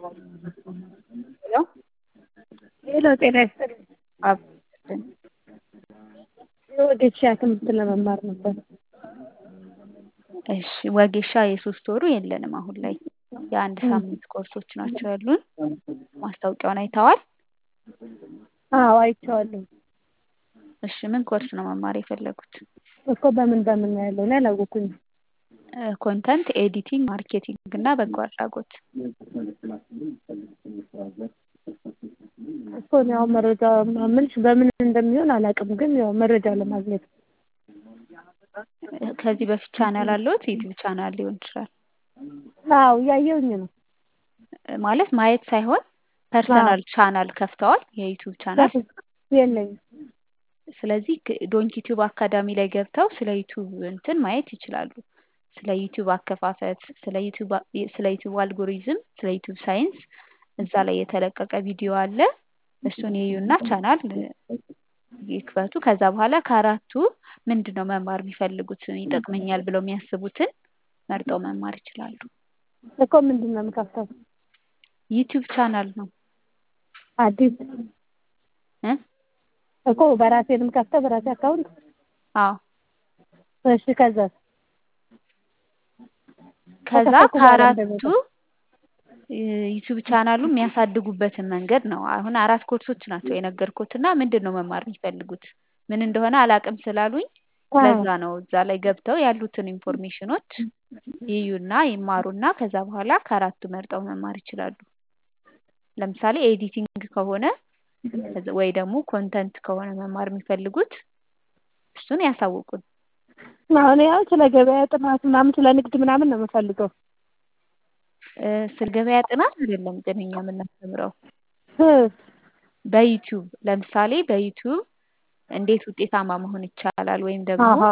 ሄሎ ሄሎ ጤና ይስጥልኝ። አብስልን የወጌሻ ትምህርት ለመማር ነበር። እሺ ወጌሻ የሶስት ወሩ የለንም አሁን ላይ የአንድ ሳምንት ኮርሶች ናቸው ያሉን። ማስታወቂያውን አይተዋል? አዎ አይቼዋለሁ። እሺ ምን ኮርስ ነው መማር የፈለጉት? እኮ በምን በምን ነው ያለው? እኔ አላወኩኝም። ኮንተንት ኤዲቲንግ፣ ማርኬቲንግ እና በጎ አድራጎት። እኮ እኔ ያው መረጃ ምንሽ በምን እንደሚሆን አላውቅም፣ ግን ያው መረጃ ለማግኘት ከዚህ በፊት ቻናል አለዎት? ዩቲዩብ ቻናል ሊሆን ይችላል። አዎ እያየሁኝ ነው። ማለት ማየት ሳይሆን ፐርሰናል ቻናል ከፍተዋል? የዩቲዩብ ቻናል የለኝም። ስለዚህ ዶንኪ ቲዩብ አካዳሚ ላይ ገብተው ስለ ዩቲዩብ እንትን ማየት ይችላሉ። ስለ ዩቲዩብ አከፋፈት፣ ስለ ዩቲዩብ ስለ ዩቲዩብ አልጎሪዝም፣ ስለ ዩቲዩብ ሳይንስ እዛ ላይ የተለቀቀ ቪዲዮ አለ። እሱን ይዩና ቻናል ይክፈቱ። ከዛ በኋላ ከአራቱ ምንድን ነው መማር የሚፈልጉት ይጠቅመኛል ብለው የሚያስቡትን መርጠው መማር ይችላሉ። እኮ ምንድን ነው የምከፍተው? ዩቲዩብ ቻናል ነው አዲስ እ እኮ በራሴ ነው የምከፍተው በራሴ አካውንት። አዎ እሺ ከዛ ከዛ ከከፈትኩ በኋላ ከአራቱ እንደሚወጣው ዩቲዩብ ቻናሉ የሚያሳድጉበትን መንገድ ነው። አሁን አራት ኮርሶች ናቸው የነገርኩት እና ምንድን ነው መማር የሚፈልጉት ምን እንደሆነ አላቅም ስላሉኝ ለዛ ነው እዛ ላይ ገብተው ያሉትን ኢንፎርሜሽኖች ይዩና ይማሩና ከዛ በኋላ ከአራቱ መርጠው መማር ይችላሉ። ለምሳሌ ኤዲቲንግ ከሆነ ወይ ደግሞ ኮንተንት ከሆነ መማር የሚፈልጉት እሱን ያሳውቁን። አሁን ያው ስለ ገበያ ጥናት ምናምን ስለ ንግድ ምናምን ነው የምፈልገው። እ ስለ ገበያ ጥናት አይደለም ግን እኛ የምናስተምረው እ በዩቲዩብ ለምሳሌ በዩቲዩብ እንዴት ውጤታማ መሆን ይቻላል ወይም ደግሞ አሀ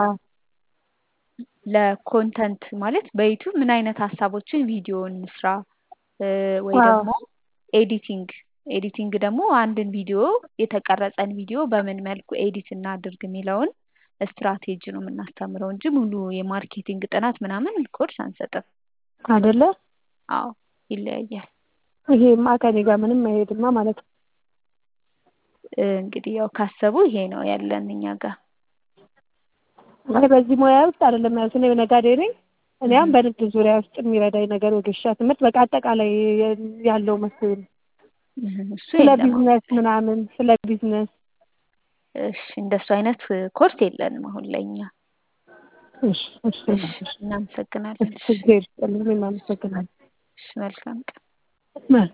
ለኮንተንት ማለት በዩቲዩብ ምን አይነት ሀሳቦችን ቪዲዮ እንስራ እ ወይ አዎ። ደግሞ ኤዲቲንግ ኤዲቲንግ ደግሞ አንድን ቪዲዮ የተቀረጸን ቪዲዮ በምን መልኩ ኤዲት እናድርግ የሚለውን ስትራቴጂ ነው የምናስተምረው እንጂ ሙሉ የማርኬቲንግ ጥናት ምናምን ኮርስ አንሰጥም። አይደለ? አዎ ይለያያል። ይሄማ ከኔ ጋር ምንም አይሄድማ ማለት ነው። እ እንግዲህ ያው ካሰቡ ይሄ ነው ያለን እኛ ጋር። እኔ በዚህ ሙያ ውስጥ አይደለም ያሉት። እኔ ነጋዴ ነኝ። እኔ አሁን በንግድ ዙሪያ ውስጥ የሚረዳኝ ነገር ወጌሻ ትምህርት በቃ አጠቃላይ ያለው መስሎኝ ነው። እሱ ስለ የለም። ቢዝነስ ምናምን ስለ ቢዝነስ እሺ እንደሱ አይነት ኮርስ የለንም አሁን ላይ እኛ። እሺ እሺ እሺ እናመሰግናለን። እሺ እሺ እግዜር ይስጥልኝ። እኔም አመሰግናለሁ። እሺ መልካም ቀን። መልካም